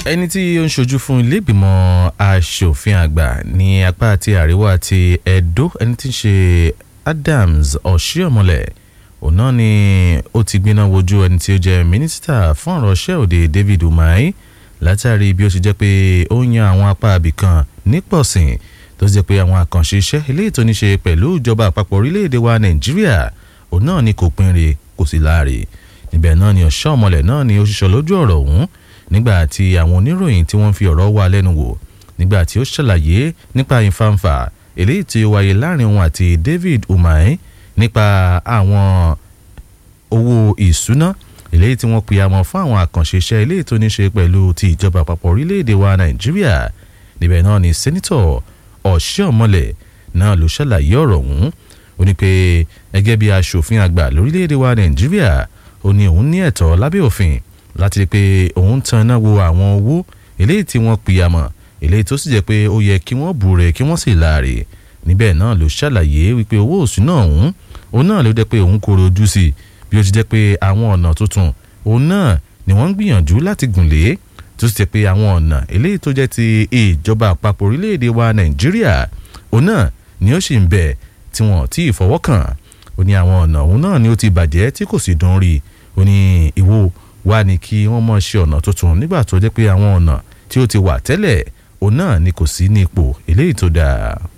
ẹni tí ó ń ṣojú fún iléègbìmọ̀ asòfin àgbà ní apá ti àríwá ti Edo ẹni tí ń ṣe Adams Oshiomhole òun náà ni ó ti gbiná wojú ẹni tí ó jẹ́ mínísítà fún ọ̀rọ̀ iṣẹ́ òde David Umahi látàrí bí ó ṣe jẹ́ pé ó yan àwọn apá abìkan nípọ̀sìn tó ṣe pé àwọn àkànṣe iṣẹ́ eléyìí tó ní ṣe pẹ̀lú ìjọba àpapọ̀ orílẹ̀-èdè wa Nàìjíríà òun náà ni kò pinre kò sì láàrè níbẹ̀ náà ni Oshiomhole náà ni ó ṣiṣọ́ lójú ọ̀rọ̀ ọ̀hún nígbà tí àwọn oníròyìn tí wọ́n fi ọ̀rọ̀ wá lẹ́nu wò nígbà tí ó ṣàlàyé nípa ìfàǹfà eléyìí tí ó wáyé láàrin òun àti David Umahi nípa àwọn owó ìṣúná eléyìí tí wọ́n pè àmọ́ fún àwọn àkànṣe iṣẹ́ eléyìí tó ní ṣe pẹ̀lú ti ìjọba àpapọ̀ orílẹ̀-èdè wa Nàìjíríà níbẹ̀ náà ni sẹ́nitọ̀ Oshiomhole náà ló ṣàlàyé ọ̀rọ̀ ọ̀hún ó ní pé gẹ́gẹ́ bí aṣòfin àgbà lórílẹ̀-èdè wa Nàìjíríà ó ní òun ní ẹ̀tọ́ lábẹ́ òfin láti rí i pé òun tan iná wo àwọn owó eléyìí tí wọ́n pìyàmọ̀ eléyìí tó sì jẹ́ pé ó yẹ kí wọ́n bù rẹ̀ kí wọ́n sì láàrè níbẹ̀ náà ló ṣàlàyé wípé owó òṣùná ọ̀hún òun náà ló jẹ́ pé òun kò rojú sí i bí ó ti jẹ́ pé àwọn ọ̀nà tuntun òun náà ni wọ́n ń gbìyànjú láti gùn lé tó sì jẹ́ pé àwọn ọ̀nà eléyìí tó jẹ́ ti ìjọba àpapọ̀ orílẹ̀-èdè wa Nàìjíríà òun náà ni ó sì ń bẹ tí wọ́n ti fọwọ́ kàn ó ní àwọn ọ̀nà òun náà ni ó ti bàjẹ́ tí kò sì dùn rí ó ní ìwò wá ní kí wọ́n mọ̀ ṣe ọ̀nà tuntun nígbà tó jẹ́ pé àwọn ọ̀nà tí ó ti wà tẹ́lẹ̀ òun náà ni kò sí ní ipò eléyìí tó dáa.